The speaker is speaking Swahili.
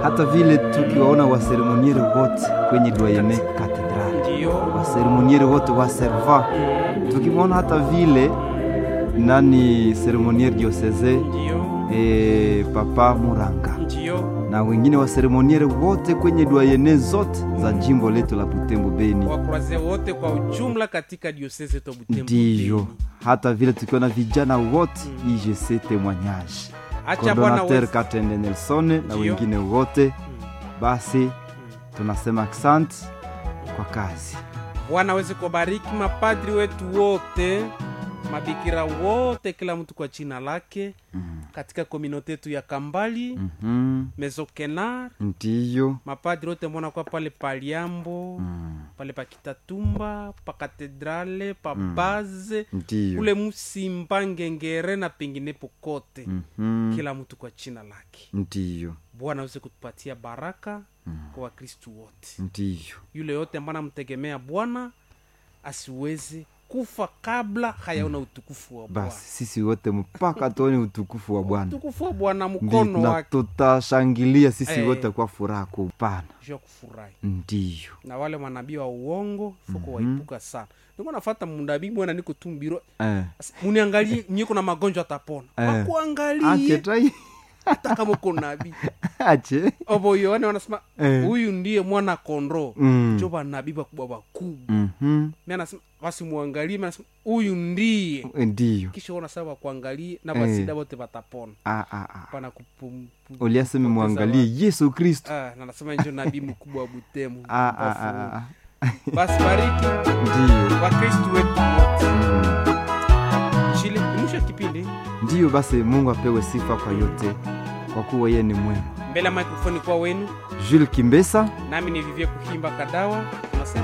hata vile tukiwaona waseremoniere wote kwenye doyene katedrali, Ndio. waseremoniere wote wa serva, Mm, tukimwona hata vile nani seremoniere dioseze Ndio. e, papa Muranga Ndio. na wengine waseremoniere wote kwenye doyene zote za jimbo letu la Butembo Beni. Wakuraze wote kwa ujumla katika diosese to Butembo. Ndiyo, Beni. hata vile tukiona vijana wote IGC témoignage Acha Bwana coordinateur wewe. Katende Nelson na Ndiyo. wengine wote, Mm. basi tunasema asante kwa kazi. Bwana aweze kubariki mapadri wetu wote, mabikira wote, kila mtu kwa jina lake katika kominote yetu ya Kambali Mhm, Mezokenar, Ndiyo, mapadri wote mbona kwa pale Paliambo pale pa Kitatumba pa katedrale pa Baze ndiyo, kule Musimba Ngengere na penginepo kote, Mhm, kila mtu kwa jina lake. ndiyo, Bwana aweze kutupatia baraka kwa Wakristu wote. ndiyo, yule yote ambaye anamtegemea Bwana asiweze kufa kabla hayaona utukufu wa Bwana. basi sisi wote mpaka tuone utukufu wa Bwana Utukufu wa Bwana Ndi- mkono na wake tutashangilia sisi Eh. wote kwa furaha kupana. juu ya kufurahi. Ndiyo, Na wale manabii wa uongo foko waipuka sana. Niko nafata mundabii bwana, niko tu mbiro eh. Asa, muniangalie mnyeko na magonjwa atapona Eh. Ache akuangalie tai hata kama uko nabii ache obo yoane wanasema Eh. huyu ndiye mwana kondoo Mm. jo banabii bakubwa bakubwa Mhm, mi anasema wasimwangalie mi anasema huyu ndiye ndiyo kisha ona sasa wakuangalie na Eh. basida bote batapona Ah, ah, ah. pana kupum- pu- uliaseme kupoteza mwangalie yesu kristo watu. Ah, na nasema njo nabii mkubwa wa butemu Ah, ah, ah, ah. basi bariki ndiyo wakristu wetu wote Mm. chile mwisho kipindi ndiyo basi mungu apewe sifa kwa yote kwa kuwa yeye ni mwema mbele ya mikrofoni kwa wenu jules kimbesa nami ni vivie kuhimba kadawa tunasema